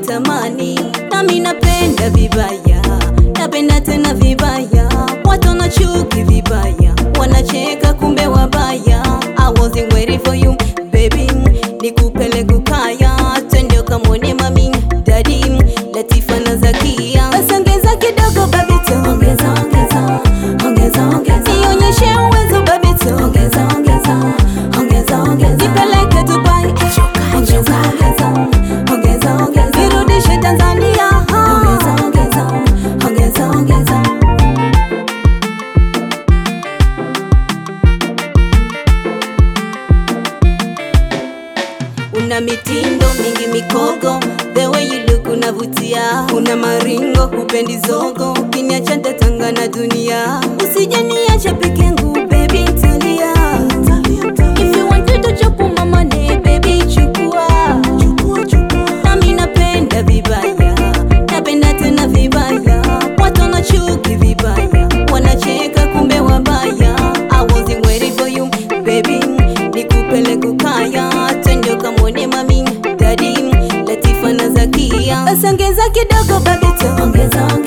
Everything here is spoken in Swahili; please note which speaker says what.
Speaker 1: wanatamani, nami napenda vibaya, napenda tena vibaya, watu wanachuki vibaya, wanacheka kumbe wabaya. I wasn't waiting for you baby, nikupele kukaya, twende ukamwone mami dadi Latifa na Zakia, basi ongeza kidogo babito, ongeza ongeza ongeza ongeza, nionyeshe uwezo babito, ongeza ongeza ongeza ongeza, nipeleke Dubai, ongeza ongeza ongeza ongeza, nirudishe Tanzania, ongeza ongeza ongeza ongeza. Una mitindo mingi mikogo, the way you look unavutia, una maringo upendi zogo, ukiniacha ntatanga na dunia, usije niache peke yangu baby, ntalia. If you want to chop mama ne baby, chukua nami napenda vibaya, napenda tena vibaya, watu wanachuki vibaya, wanacheka kumbe wabaya. I wasn't waiting for you baby, nikupele kukaya, twende ukamwone mami dadi Latifa na Zakia, basi ongeza kidogo babito, ongeza ongeza